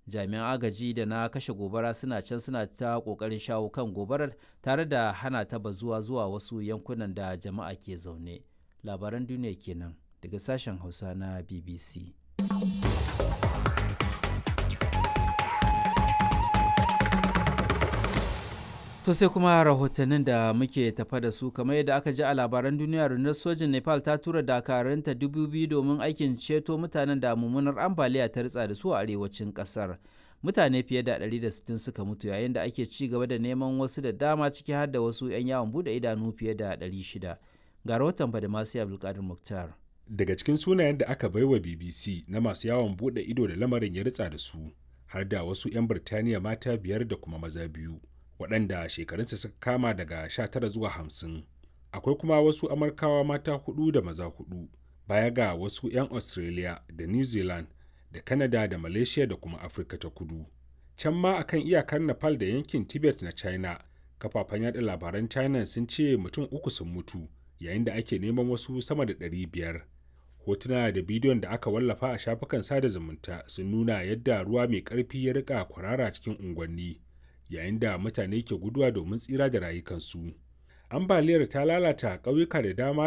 jami'an agaji da na kashe gobara suna can suna ta kokarin shawo kan gobarar tare da hana ta bazuwa zuwa wasu yankunan da jama'a ke zaune labaran duniya kenan daga sashen hausa na bbc To sai kuma rahotannin da muke tafa da su kamar yadda aka ji a labaran duniya rundunar sojin Nepal ta tura dakarunta dubu biyu domin aikin ceto mutanen da mummunar ambaliya ta ritsa da su a arewacin kasar. Mutane fiye da 160 suka mutu yayin da ake ci gaba da neman wasu da dama ciki har da wasu 'yan yawon bude idanu fiye da 600. Ga rahoton Badamasi Abdulkadir Muktar. Daga cikin sunayen da aka baiwa BBC na masu yawon bude ido da lamarin ya ritsa da su har da wasu 'yan Birtaniya mata biyar da kuma maza biyu. waɗanda shekarunsa suka kama daga 19 zuwa 50 akwai kuma wasu amurkawa mata hudu da maza hudu baya ga wasu 'yan australia da new zealand da canada da malaysia da kuma afirka ta kudu can ma akan iyakar nepal da yankin tibet na china kafafen yada labaran china sun ce mutum uku sun mutu yayin da ake neman wasu sama da 500 hotuna da bidiyon da aka wallafa a shafukan sada zumunta sun nuna yadda ruwa mai ƙarfi ya rika kwarara cikin unguwanni yayin da mutane ke guduwa domin tsira da rayukansu. Ambaliyar ta lalata ƙauyuka da dama